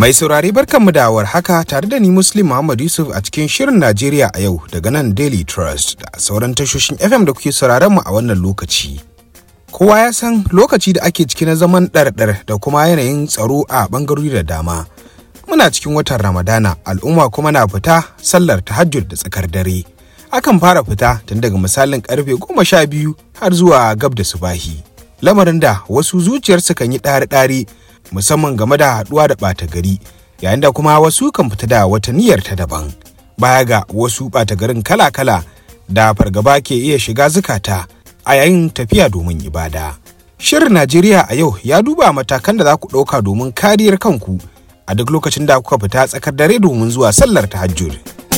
Mai saurare barkanmu da haka tare da ni Muslim Muhammad Yusuf a cikin shirin Najeriya a yau daga nan Daily Trust da sauran tashoshin FM da kuke sauraron mu a wannan lokaci. Kowa ya san lokaci da ake ciki na zaman ɗarɗar da kuma yanayin tsaro a ɓangarori da dama. Muna cikin watan Ramadana al'umma kuma na fita sallar tahajjud da tsakar dare. Akan fara fita tun daga misalin karfe goma sha biyu har zuwa gab da subahi. Lamarin da wasu zuciyarsu kan yi ɗari-ɗari musamman game da haɗuwa da ɓata gari yayin da kuma wasu kan fita da wata niyyar ta daban baya ga wasu ɓata garin kala-kala da fargaba ke iya shiga zukata a yayin tafiya domin ibada shirin najeriya a yau ya duba matakan da za ku ɗauka domin kariyar kanku a duk lokacin da kuka fita tsakar dare domin zuwa sallar tahajjud.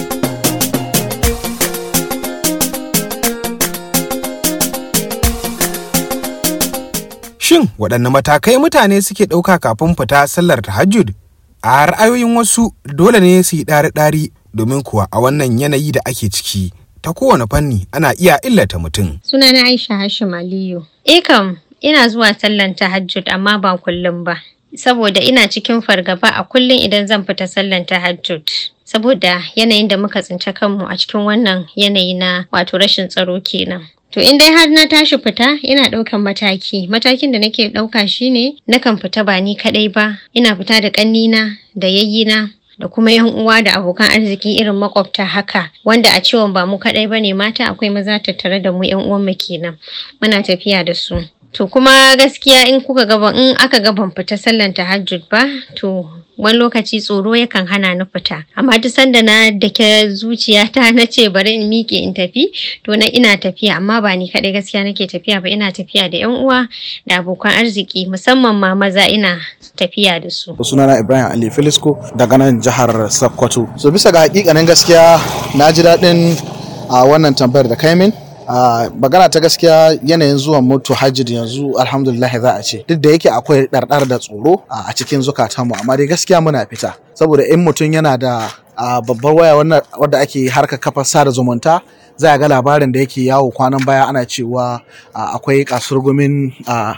Shin waɗanne matakai mutane suke ɗauka kafin fita sallar tahajjud? A ra'ayoyin wasu dole ne su yi ɗari-ɗari domin kuwa a wannan yanayi da ake ciki ta kowane fanni ana iya illata mutum. Sunana Aisha Hashim Aliyu. Eh kam, ina zuwa sallan tahajjud amma ba kullum ba. Saboda ina cikin fargaba a kullum idan zan fita sallan tahajjud. Saboda yanayin da muka tsinci kanmu a cikin wannan yanayi na wato rashin tsaro kenan. To in dai har na tashi fita ina ɗaukan mataki. Matakin da nake ɗauka shine nakan fita ba ni kaɗai ba. Ina fita da ƙannina da yayyina da kuma yan uwa da abokan arziki irin makwabta haka wanda a ciwon ba mu kaɗai ba ne mata akwai maza tattare da mu yan uwanmu kenan. Muna tafiya da su. To kuma gaskiya in kuka gaba in aka ga ban fita sallan tahajjud ba to wani lokaci tsoro yakan hana ni fita amma duk sanda na dake zuciyata na ce bari in miƙe in tafi to na ina tafiya amma ba ni kaɗai gaskiya nake tafiya ba ina tafiya da yan uwa da abokan arziki musamman ma maza ina tafiya da su. sunana ibrahim ali filisko daga nan jihar sokoto so bisa ga hakikanin gaskiya na ji daɗin a wannan tambayar da kai min Uh, magana ta gaskiya yanayin zuwan mutu hajji yanzu alhamdulillah za a ce duk da yake akwai ɗarɗar da tsoro uh, a cikin zukatanmu amma dai gaskiya muna fita saboda in mutum yana da uh, babbar waya wadda ake harka kafa sada zumunta za a ga labarin da yake yawo kwanan baya ana cewa akwai kasurgumin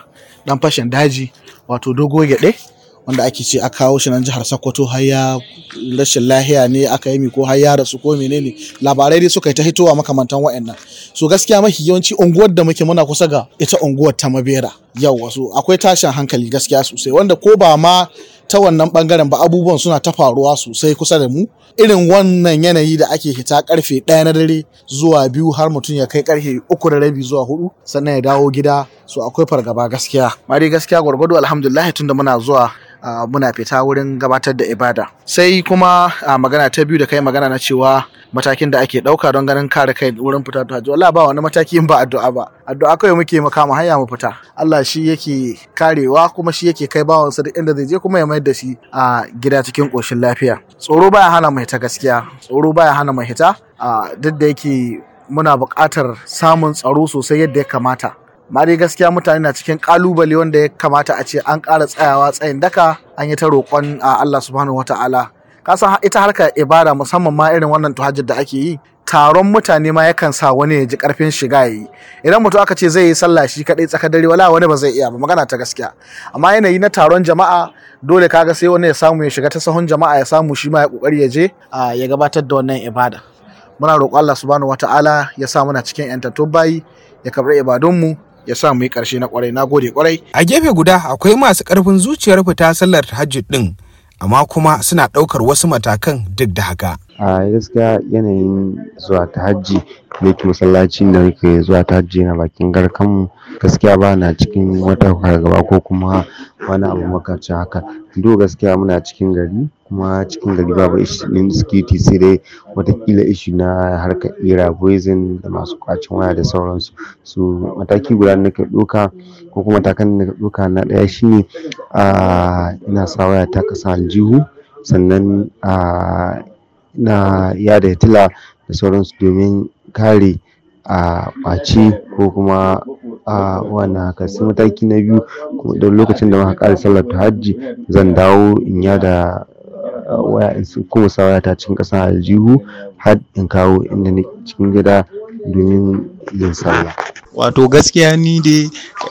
dan fashin daji wato dogo gyaɗe wanda ake ce a kawo shi nan jihar Sokoto har ya rashin lahiya ne aka yi ko har ya rasu ko menene labarai dai suka yi ta hitowa makamantan wa'annan so gaskiya mafi yawanci unguwar da muke muna kusa ga ita unguwar ta mabera yau wasu akwai tashin hankali gaskiya sosai wanda ko ba ma ta wannan bangaren ba abubuwan suna ta faruwa sosai kusa da mu irin wannan yanayi da ake hita karfe ɗaya na dare zuwa biyu har mutum ya kai karfe uku da rabi zuwa hudu sannan ya dawo gida so akwai fargaba gaskiya ma dai gaskiya gwargwado alhamdulillah tunda muna zuwa Uh, muna fita wurin gabatar da ibada sai kuma uh, magana ta biyu da kai magana na cewa matakin da ake ɗauka don ganin kare kai wurin fita ta hajji Allah ba wani mataki ba addu'a ba addu'a kawai muke makama hanya mu fita Allah shi yake karewa kuma shi yake kai bawansa duk inda zai je kuma ya mayar da shi a uh, gida cikin ƙoshin lafiya tsoro baya hana mu hita gaskiya tsoro baya hana mu hita duk da yake muna buƙatar samun tsaro sosai yadda ya kamata ma dai gaskiya mutane na cikin kalubale wanda ya kamata a ce an ƙara tsayawa tsayin daka an yi ta roƙon a Allah subhanahu wataala ka san ita harka ibada musamman ma irin wannan tuhajjud da ake yi taron mutane ma yakan sa wani ya ji karfin shiga yayi idan mutum aka ce zai yi sallah shi kadai tsakar dare wala wani ba zai iya ba magana ta gaskiya amma yanayi na taron jama'a dole kaga sai wani ya samu ya shiga ta sahun jama'a ya samu shi ma ya kokari ya je ya gabatar da wannan ibada muna roƙon Allah subhanahu wataala ya sa muna cikin yantattun bayi ya karɓi ibadunmu ya sa mu yi ƙarshe na ƙwarai na gode ƙwarai. A gefe guda akwai masu ƙarfin zuciyar fita sallar tahajjud ɗin amma kuma suna ɗaukar wasu matakan duk da haka. A gaskiya yanayin zuwa ta hajji da yake masallacin da yake zuwa ta hajji na bakin garkanmu gaskiya ba na cikin wata fargaba ko kuma wani abu makamancin haka. Do gaskiya muna cikin gari kuma cikin gari babu ɗin security sai dai watakila ishi na harkar ira poison da masu kwacin waya da sauransu su mataki guda da nake ɗauka ko kuma matakan da nake ɗauka na ɗaya shine a ina sa waya ta ƙasa aljihu sannan a ina yada hitila da sauransu domin kare a ɓaci ko kuma a wannan haka sai mataki na biyu don lokacin da muka ƙara sallar hajji zan dawo in yada waya in kuma sa waya ta cikin ƙasa aljihu har in kawo inda na cikin gida domin yin sallah wato gaskiya ni dai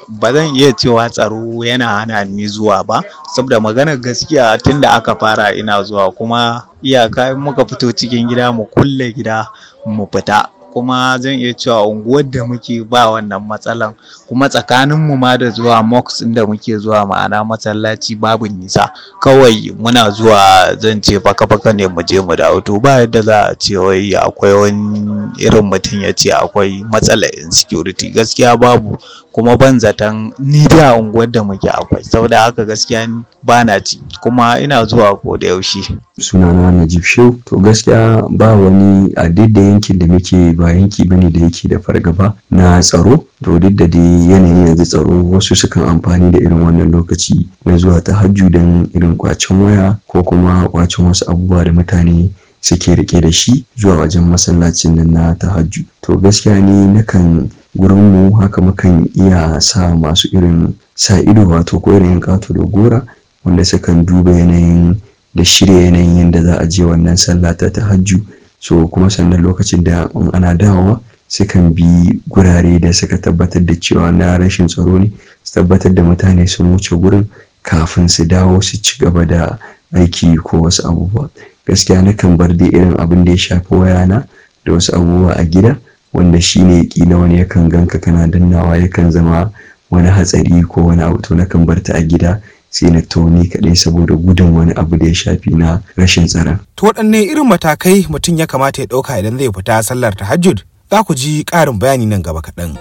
ba zan iya cewa tsaro yana hana ni zuwa ba saboda maganar gaskiya tun da aka fara ina zuwa kuma iyaka in muka fito cikin gida mu kulle gida mu fita kuma zan iya cewa unguwar da muke ba wannan matsalan kuma tsakanin mu ma da zuwa mosque da muke zuwa ma'ana masallaci babu nisa kawai muna zuwa zan ce faka faka ne mu je mu dawo to ba yadda za a ce wai akwai wani irin mutum ya ce akwai matsalar insecurity gaskiya babu kuma ban zaton ni da unguwar da muke akwai saboda haka gaskiya ba na ci kuma ina zuwa ko da yaushe sunana Najib Shehu to gaskiya ba wani a duk da yankin da muke ba yanki bane da yake da fargaba na tsaro to duk da dai yanayin yanzu tsaro wasu sukan amfani da irin wannan lokaci na zuwa ta hajju don irin kwacen waya ko kuma kwacen wasu abubuwa da mutane suke rike da shi zuwa wajen masallacin nan na tahajju to gaskiya ne nakan gurin mu haka mukan iya sa masu irin sa ido wato ko irin kato da gora wanda sukan duba yanayin da shirya yanayin yadda za a je wannan sallah ta tahajju so kuma sannan lokacin da in ana dawowa sukan bi gurare da suka tabbatar da cewa na rashin tsaro ne su tabbatar da mutane sun wuce gurin kafin su dawo su ci gaba da aiki ko wasu abubuwa gaskiya nakan bar da irin abin da ya shafi wayana da wasu abubuwa a gida wanda shine kila wani yakan ganka kana dannawa yakan zama wani hatsari ko wani abu to nakan bar ta a gida sai na toni kaɗai saboda gudun wani abu da ya shafi na rashin tsara. To waɗanne irin matakai mutum ya kamata ya ɗauka idan zai fita sallar tahajjud? Za ku ji ƙarin bayani nan gaba kaɗan.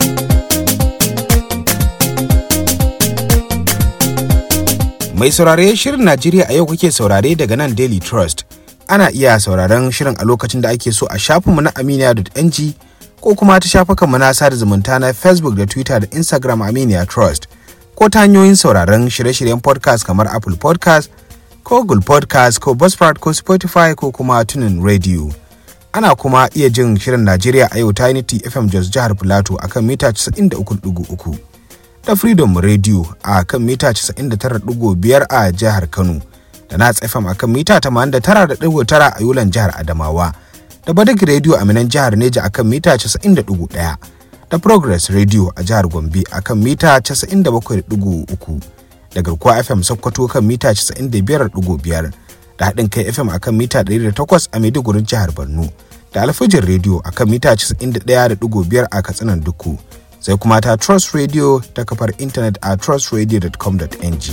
Mai saurare shirin Najeriya a yau kuke saurare daga nan Daily Trust. Ana iya sauraron shirin a lokacin da ake so a shafinmu na aminiya.ng ko kuma ta shafukanmu na sada zumunta na Facebook da Twitter da Instagram Aminiya Trust. ko ta hanyoyin sauraron shirye-shiryen podcast kamar Apple podcast ko Google podcast ko Buzzsprout ko Spotify ko kuma tunin radio. Ana kuma iya jin shirin Najeriya a yau ta Unity FM Jos jihar Filato a kan mita 93.3 da Freedom Radio a kan mita 99.5 a jihar Kano da Nats FM a kan mita 89.9 a Yulan jihar Adamawa da Badak Radio a Minan jihar Neja a kan mita 90.1. da Progress Radio a jihar Gombe a kan mita 97.3 da garkuwa FM Sokoto kan mita 95.5 da haɗin kai FM a kan mita 108 a Maiduguri jihar Borno da Alfajin Radio a kan mita 91.5 a Katsinan Duku sai kuma ta Trust Radio ta kafar intanet a trustradio.com.ng.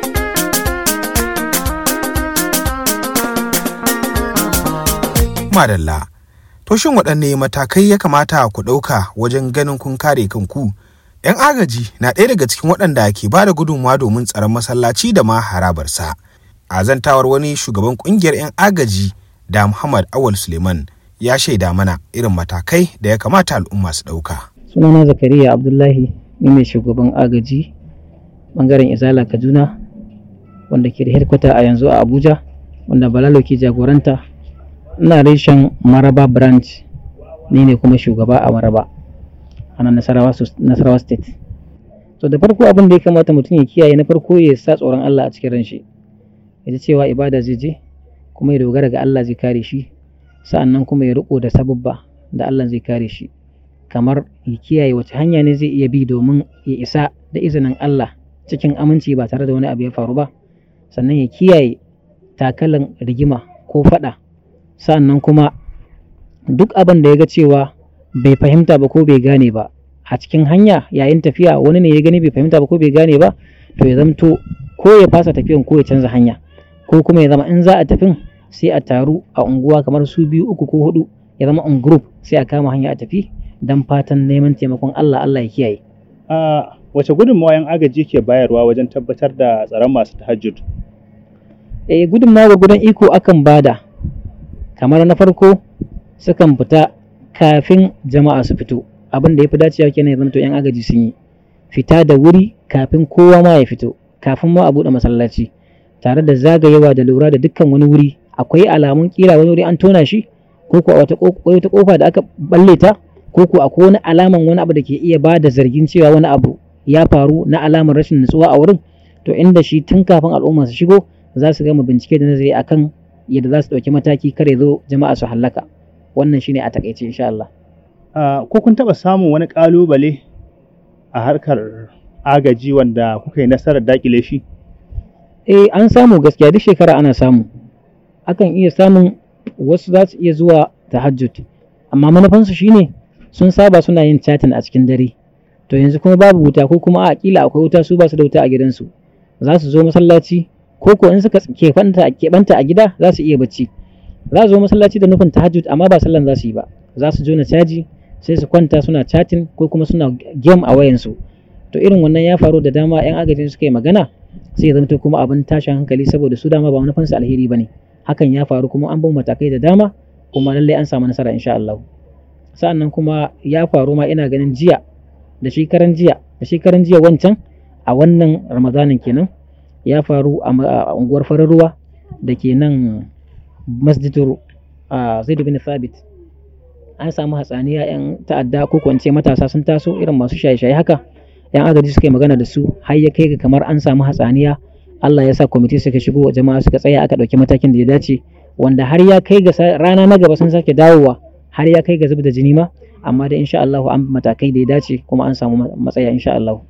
Madalla. To shin waɗanne matakai ya kamata ku ɗauka wajen ganin kun kare kanku? 'Yan agaji na ɗaya daga cikin waɗanda ke ba da gudunmawa domin tsaron masallaci da ma harabarsa. A zantawar wani shugaban ƙungiyar 'yan agaji da Muhammad Awal Suleiman ya shaida mana irin matakai da ya kamata al'umma su ɗauka. Sunana Zakariya Abdullahi ni mai shugaban agaji bangaren Izala Kaduna wanda ke da headquarter a yanzu a Abuja wanda Balalo ke jagoranta ina reshen maraba branch ni ne kuma shugaba a maraba a nan nasarawa, nasarawa state to da farko abin da ya kamata mutum ya kiyaye na farko ya sa tsoron Allah a cikin ranshi ya ji cewa ibada zai je kuma ya dogara ga Allah zai kare shi sa'annan kuma ya riko da sababba da Allah zai kare shi kamar ya kiyaye wace hanya ne zai iya bi domin ya isa da izinin Allah cikin aminci ba tare da wani abu ya faru ba sannan ya kiyaye takalan rigima ko fada sa'annan kuma duk abin da ya ga cewa bai fahimta ba ko bai gane ba a cikin hanya yayin tafiya wani ne ya gani bai fahimta ba ko bai gane ba to ya zamto ko ya fasa tafiyan ko ya canza hanya ko kuma ya zama in za a tafin sai a taru a unguwa kamar su biyu uku ko hudu ya zama on group sai a kama hanya a tafi don fatan neman taimakon Allah Allah ya kiyaye. A wace gudunmawa yan agaji ke bayarwa wajen tabbatar da tsaron masu tahajjud? Eh gudunmawa gudan iko akan bada kamar na farko sukan fita kafin jama'a su fito abin da ya fi dacewa kenan ya zama to yan agaji sun yi fita da wuri kafin kowa ma ya fito kafin ma a buɗe masallaci tare da zagayewa da lura da dukkan wani wuri akwai alamun kila wani wuri an tona shi ko ko wata wata kofa da aka balle ta ko ko akwai wani alaman wani abu da ke iya ba da zargin cewa wani abu ya faru na alamar rashin nutsuwa a wurin to inda shi tun kafin al'umma su shigo za su gama bincike da nazari akan yadda za su ɗauki mataki kare zo jama'a su hallaka wannan shine a takaice insha Allah. ko kun taɓa samun wani ƙalubale a harkar agaji wanda kuka yi nasarar dakile shi eh an samu gaskiya duk shekara ana samu akan iya samun wasu za su iya zuwa tahajjud amma manufansu shine sun saba suna yin chatting a cikin dare to yanzu kuma babu wuta ko kuma a kila akwai wuta su ba su da wuta a gidansu za su zo masallaci ko ko in suka keɓanta a gida za su iya bacci za su zo masallaci da nufin tahajjud amma ba sallan za su yi ba za su jona caji sai su kwanta suna chatting ko kuma suna game a wayansu to irin wannan ya faru da dama yan agajin suka yi magana sai ya zamto kuma abin tashin hankali saboda su dama ba manufansu alheri bane hakan ya faru kuma an bin matakai da dama kuma lallai an samu nasara insha Allah sa'annan kuma ya faru ma ina ganin jiya da shekaran jiya da shekaran jiya wancan a wannan ramadanin kenan ya faru a unguwar farar ruwa da ke nan masjidur zaid bin thabit an samu hatsaniya yan ta'adda ko kwance matasa sun taso irin masu shaye-shaye haka yan agaji suka yi magana da su har ya kai ga kamar an samu hatsaniya Allah ya sa kwamiti suka shigo jama'a suka tsaya aka ɗauki matakin da ya dace wanda har ya kai ga rana na gaba sun sake dawowa har ya kai ga zub da jini ma amma da insha Allah an matakai da ya dace kuma an samu matsaya insha Allah.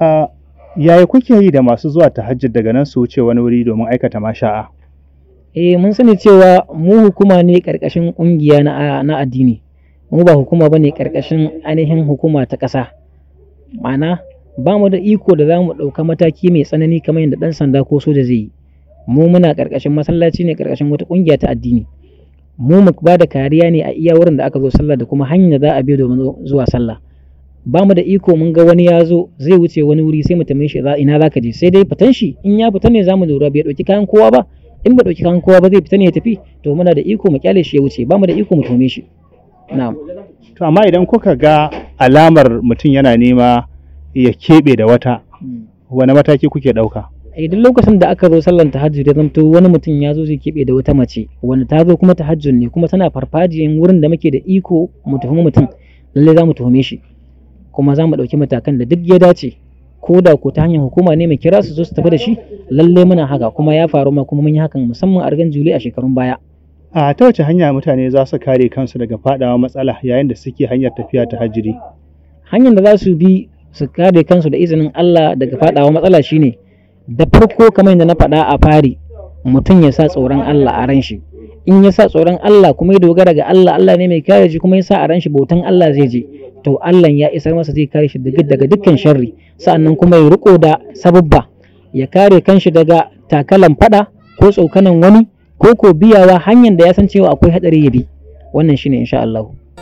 yaya kuke yi da masu zuwa tahajjud daga nan su wuce wani wuri domin aikata masha'a? Eh mun sani cewa mu hukuma ne karkashin kungiya na, na addini mu ba hukuma ba ne karkashin ainihin hukuma ta ƙasa ma'ana ba mu da iko da za mu ɗauka mataki mai tsanani kamar yadda ɗan sanda ko soja zai yi mu muna karkashin masallaci ne karkashin wata kungiya ta addini mu mu ba da kariya ne a iya wurin da aka zo sallah da kuma hanyar da za a bi domin zuwa sallah ba mu da iko mun ga wani ya zo zai wuce wani wuri sai mu tambaye shi ina za ka je sai dai fitan shi in ya fita ne za mu lura bai ɗauki kayan kowa ba in ba ɗauki kayan kowa ba zai fita ne ya tafi to muna da iko mu kyale shi ya wuce ba mu da iko mu tome shi na'am to amma idan kuka ga alamar mutum yana nema ya keɓe da wata wani mataki kuke ɗauka idan lokacin da aka zo sallan tahajjud ya zamto wani mutum ya zo zai keɓe da wata mace wanda ta zo kuma tahajjud ne kuma tana farfajiyan wurin da muke da iko mu tuhumi mutum lallai za mu tuhume shi kuma za mu ɗauki matakan da duk ya dace ko da ko ta hanyar hukuma ne mai kira su zo su tafi da shi lallai muna haka kuma ya faru ma kuma mun yi hakan musamman a rigan juli a shekarun baya a ta wace hanya mutane za su kare kansu daga fadawa matsala yayin da suke hanyar tafiya ta hajjiri hanyar da za su bi su kare kansu da izinin Allah daga fadawa matsala shine da farko kamar yadda na faɗa a fari mutum ya sa tsoron Allah a ran shi in ya sa tsoron Allah kuma ya dogara ga Allah Allah ne mai kare shi kuma ya sa a ran shi bautan Allah zai je to Allah ya isar masa zai kare shi daga dukkan sharri sa'annan kuma ya riko da sababba ya kare kanshi daga takalan fada ko tsokanan wani ko ko biyawa hanyar da ya san cewa akwai hadari ya bi wannan shine insha Allah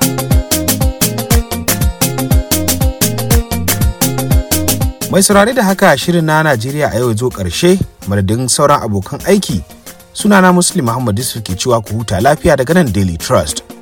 mai saurare da haka shirin na Najeriya a yau zo ƙarshe madadin sauran abokan aiki sunana Muslim Muhammad Yusuf ke cewa ku huta lafiya daga nan Daily Trust